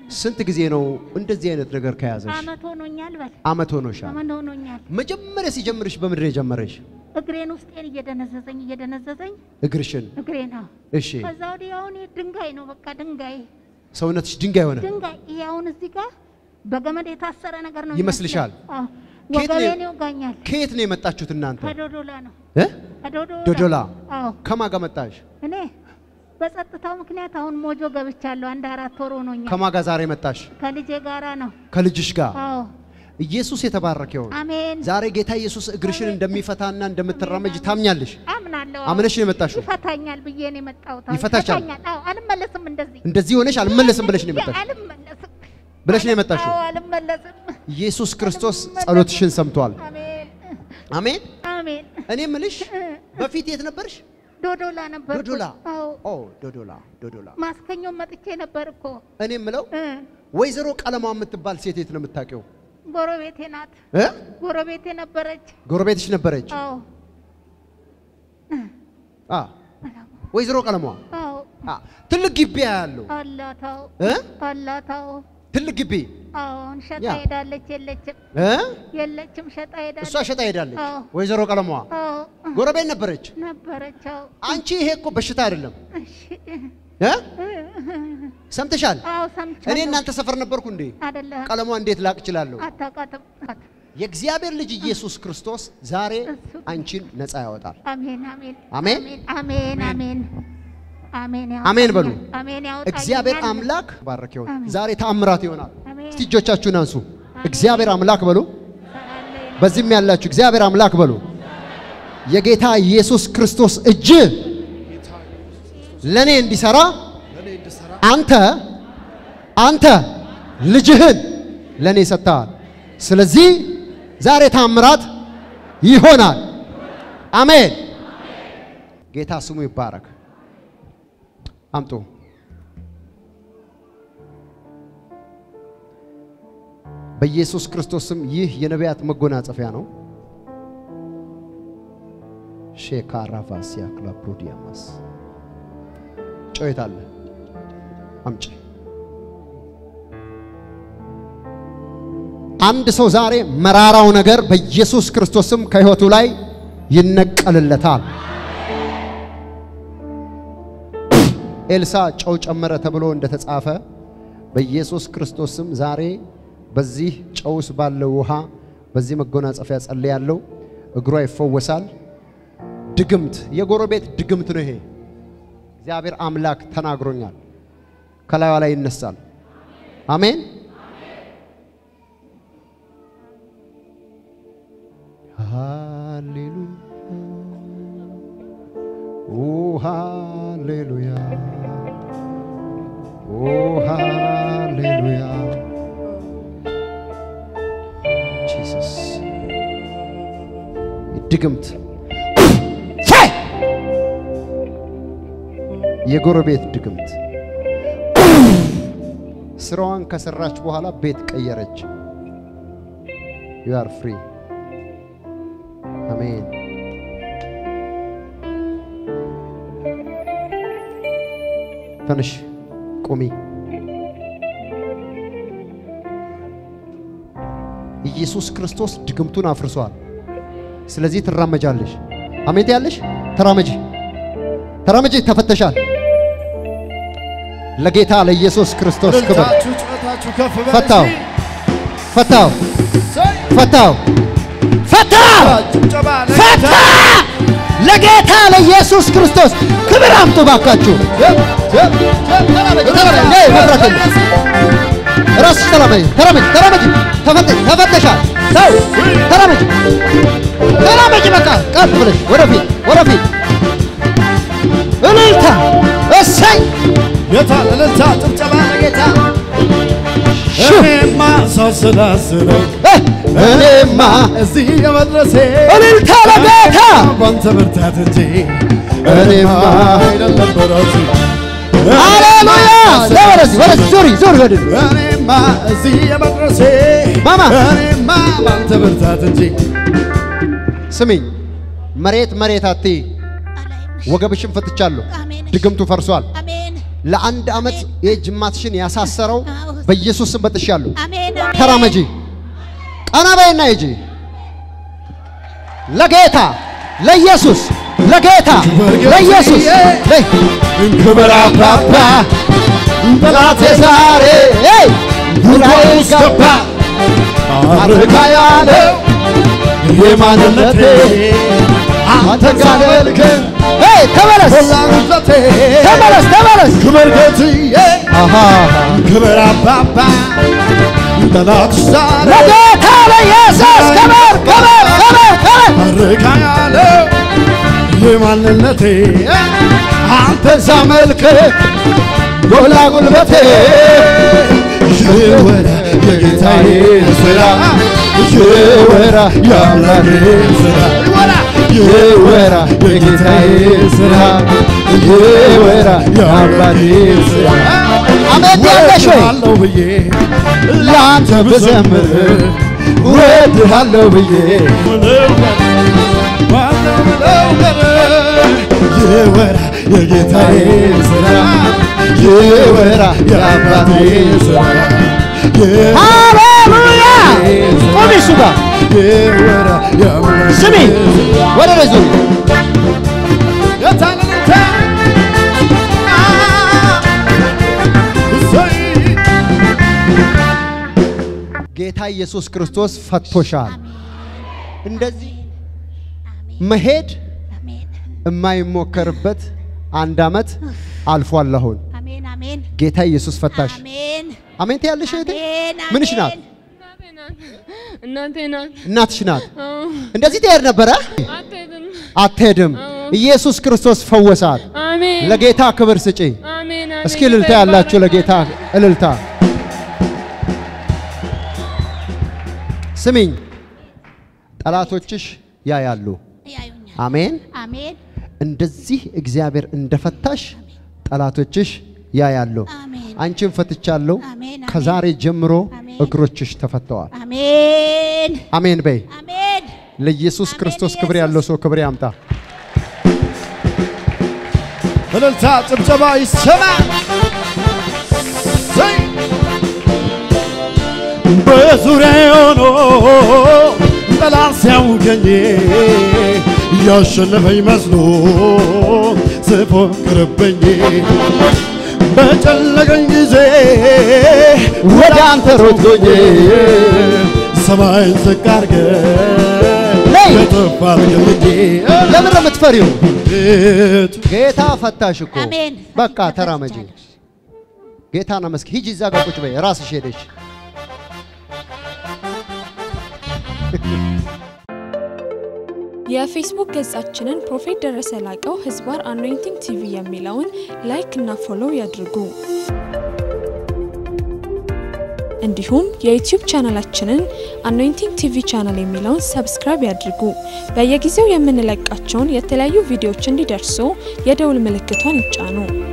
ስንት ጊዜ ነው እንደዚህ አይነት ነገር ከያዘሽ? አመት ሆኖኛል በል አመት ሆኖሻል። አመት ሆኖኛል። መጀመሪያ ሲጀምርሽ በምድር የጀመረሽ እግሬን ውስጤን እየደነዘዘኝ እየደነዘዘኝ እግርሽን። እግሬ ነው። እሺ ከዛ ወዲህ አሁን ይሄ ድንጋይ ነው በቃ ድንጋይ ሰውነትሽ ድንጋይ ሆነ። ድንጋይ ይሄ አሁን እዚህ ጋር በገመድ የታሰረ ነገር ነው ይመስልሻል? የሚመስለው። አዎ። ከየት ነው- ወገቤን ይወጋኛል። ከየት ነው የመጣችሁት እናንተ? ከዶዶላ ነው እ? ከዶዶላ ዶዶላ። አዎ ከማን ጋር መጣሽ? እኔ በጸጥታው ምክንያት አሁን ሞጆ ገብቻለሁ። አንድ አራት ወር ሆኖኛል። ከማን ጋር ዛሬ መጣሽ? ከልጄ ጋራ ነው። ከልጅሽ ጋር። አዎ ኢየሱስ የተባረከ ይሁን። አሜን። ዛሬ ጌታ ኢየሱስ እግርሽን እንደሚፈታና እንደምትራመጅ ታምኛለሽ። አምናለሁ። አምነሽ ነው የመጣሽው? ይፈታኛል ብዬ ነው የመጣሁት። አዎ፣ ይፈታሻል? ይፈታኛል። አዎ አልመለስም። እንደዚህ እንደዚህ ሆነሽ አልመለስም ብለሽ ነው የመጣሽው? አልመለስም ብለሽ ነው የመጣሽው? አዎ አልመለስም። ኢየሱስ ክርስቶስ ጸሎትሽን ሰምቷል። አሜን አሜን። አሜን። እኔ ምልሽ በፊት የት ነበርሽ? ዶዶላ ነበር። ዶዶላ። አዎ ኦ ዶዶላ ዶዶላ። ማስከኛው መጥቼ ነበር እኮ እኔ ምለው እ ወይዘሮ ቀለማ የምትባል ሴት የት ነው የምታውቂው? ጎረቤቴ ናት። እ? ጎረቤቴ ነበረች። ጎረቤትሽ ነበረች? አዎ አ ወይዘሮ ቀለማ አዎ አ ትልቅ ግቢ ያለው አላት። አዎ እ? አላት። አዎ ትልቅ ግቢ አዎ አሁን ሸጣ ያ። ሄዳለች። የለችም እ? የለችም፣ ሸጣ ሄዳለች። እሷ ሸጣ ሄዳለች። አዎ። ወይዘሮ ቀለማ አዎ ጎረቤት ነበረች። ነበረች። አዎ አንቺ ይሄ እኮ በሽታ አይደለም እሺ እ? ሰምተሻል? አዎ እኔ ሰምቻለሁ። እናንተ ሰፈር ነበርኩ እንዴ? አይደለም ቀለሟ እንዴት ላቅ እችላለሁ? አታውቃትም። የእግዚአብሔር ልጅ ኢየሱስ ክርስቶስ ዛሬ አንቺን ነፃ ያወጣል። አሜን አሜን አሜን። አሜን አሜን አሜን አሜን በሉ። ያወጣኛል። አሜን ያወጣኛል። እግዚአብሔር አምላክ ባረክ ይሆን። አሜን። ዛሬ ተአምራት ይሆናል። አሜን። እስቲ እጆቻችሁን አንሱ። እግዚአብሔር አምላክ በሉ። አሜን። በዚህም ያላችሁ እግዚአብሔር አምላክ በሉ። የጌታ ኢየሱስ ክርስቶስ እጅ ለኔ እንዲሰራ አንተ አንተ ልጅህን ለኔ ሰጥተሃል። ስለዚህ ዛሬ ታምራት ይሆናል። አሜን። ጌታ ስሙ ይባረክ። አምጡ። በኢየሱስ ክርስቶስ ስም ይህ የነቢያት መጎናጸፊያ ነው። ሼካራቫሲያ ክላፕሮዲያማስ ጮይት አለ አምጪ። አንድ ሰው ዛሬ መራራው ነገር በኢየሱስ ክርስቶስም ከሕይወቱ ላይ ይነቀልለታል። ኤልሳ ጨው ጨመረ ተብሎ እንደተጻፈ በኢየሱስ ክርስቶስም ዛሬ በዚህ ጨውስ ባለው ውሃ በዚህ መጎናጸፊያ ጸልያለሁ። እግሯ ይፈወሳል። ድግምት፣ የጎረቤት ድግምት ነው ይሄ። እግዚአብሔር አምላክ ተናግሮኛል። ከላዩ ላይ ይነሳል። አሜን። ሃሌሉያ ኦ ሃሌሉያ ኦ ሃሌሉያ ጂሰስ ድግምት ፋይ! የጎረቤት ድግምት ስራዋን ከሰራች በኋላ ቤት ቀየረች። ዩ አር ፍሪ አሜን። ተነሽ ቁሚ። ኢየሱስ ክርስቶስ ድግምቱን አፍርሷል። ስለዚህ ትራመጃለሽ። አሜን ያለሽ ተራመጂ፣ ተራመጂ። ተፈተሻል። ለጌታ ለኢየሱስ ክርስቶስ ክብር። እልልታችሁ ጩኸታችሁ ከፍ በል ፈታው፣ እስቲ። ፈታው፣ ሰይ! ፈታው፣ ፈታው፣ ጭብጨባ ፈታ። ለጌታ። ለጌታ ለኢየሱስ ክርስቶስ ክብር አምጡ ባካችሁ። ጀብ፣ ጀብ፣ ጀብ፣ ተራመድ፣ ተራመድ፣ ነይ፣ መብራት የለም። ራስሽ ተራመጂ፣ ተራመጂ፣ ተራመጂ። ተፈተ- ተፈተሻል። ሰው ተራመጂ፣ ተራመጂ። በቃ ቀጥ ብለሽ ወደፊት፣ ወደፊት። እልልታ፣ እሰይ ጌታ እልልታ ጭብጨባ ለጌታ ሹ! እኔማ ሳሰላስለው እ፣ እኔማ እዚህ የመድረሴ እልልታ ለጌታ ባንተ ብርታት እንጂ እኔማ አይደለም በራሱ ሃሌሉያ። ወደዚህ ወደዚህ ዙሪ ዙሪ ወደዚህ እኔማ እዚህ የመድረሴ ማማ! እኔማ ባንተ ብርታት እንጂ ስሚኝ፣ መሬት መሬት አትይ። አላይም። ወገብሽን ፈትቻለሁ። አሜን። ድግምቱ ፈርሷል። አሜን ለአንድ ዓመት የጅማትሽን ያሳሰረው በኢየሱስ ስም በጥሻለሁ። አሜን አሜን ተራመጂ፣ ቀና በይና ሂጂ። ለጌታ ለኢየሱስ ለጌታ ለኢየሱስ ለይ ክብር አባባ ጠላቴ ዛሬ ይ ዙሪያዬ ገባ አርካ ያለው የማንነቴ አንተ ጋደልክ ይ ተመለስ ሁላንዘቴ ተመለስ ተመለስ ክብር ጌትዬ አሃ ክብር አባባ ጠላት ዛሬ ለጌታ ለኢየሱስ ክብር ክብር ክብር ክብር አርካ ያለው የማንነቴ አንተ ሳመልክ ጎላ ጉልበቴ ይወራ የጌታዬ ስራ ይወራ የአምላኬ ስራ ይወራ የጌታዬ ስራ ይወራ የአምላኬ ስራ አሜን ያለሽ ወይ ወድሃለሁ ብዬ ለአንተ ብዘምር ወድሃለሁ ብዬ ይወራ የጌታዬ ስራ ይወራ የአባቴ ስራ ሃሌሉያ ቆሚ እሱ ጋር ይወራ የአምላኬ ስሚ ወደ ላይ ዙሪ የታለንተ ጌታ ኢየሱስ ክርስቶስ ፈቶሻል። እንደዚህ አሜን መሄድ አሜን የማይሞከርበት አንድ ዓመት አልፏል። አሁን አሜን አሜን ጌታ ኢየሱስ ፈታሽ። አሜን አሜን ትያለሽ እህቴ? አሜን ምንሽ ናት? እናቴ ናት። እናትሽ ናት። አዎ፣ እንደዚህ ትሄድ ነበረ? አትሄድም። አትሄድም። አዎ። ኢየሱስ ክርስቶስ ፈወሳት። አሜን ለጌታ ክብር ስጪ። አሜን አሜን። እስኪ እልልታ ያላችሁ ለጌታ እልልታ። ስሚኝ፣ ጠላቶችሽ ያያሉ። ያዩኛል አሜን። አሜን እንደዚህ እግዚአብሔር እንደፈታሽ ጠላቶችሽ ያያሉ። አሜን አንቺን ፈትቻለሁ። አሜን፣ ከዛሬ ጀምሮ አሜን። እግሮችሽ ተፈተዋል። አሜን አሜን በይ። አሜን ለኢየሱስ አሜን፣ ክርስቶስ ክብር ኢየሱስ። ያለው ሰው ክብር ያምጣ። እልልታ ጭብጨባ ይሰማ ዘይ በዙሪያዬ ሆኖ ጠላት ሲያውከኝ ያሸነፈኝ መስሎ ሲፎክርብኝ በጨነቀኝ ጊዜ ወደ አንተ ሮጥቶኝ ሰማይን ዝቅ አድርገህ ነይ። ከፍ አድርገልኝ ለምን ነው የምትፈሪው? ቤቱ ጌታ ፈታሽ እኮ። አሜን። በቃ ተራመጂ። ጌታን አመስግኝ። ሂጂ እዛ ጋር ቁጭ በይ። ራስሽ ሄደሽ የፌስቡክ ገጻችንን ፕሮፌት ደረሰ ላቀው ህዝባር አኖይንቲንግ ቲቪ የሚለውን ላይክ እና ፎሎው ያድርጉ። እንዲሁም የዩቲዩብ ቻናላችንን አኖይንቲንግ ቲቪ ቻናል የሚለውን ሰብስክራይብ ያድርጉ። በየጊዜው የምንለቃቸውን የተለያዩ ቪዲዮዎች እንዲደርሱ የደውል ምልክቷን ይጫኑ።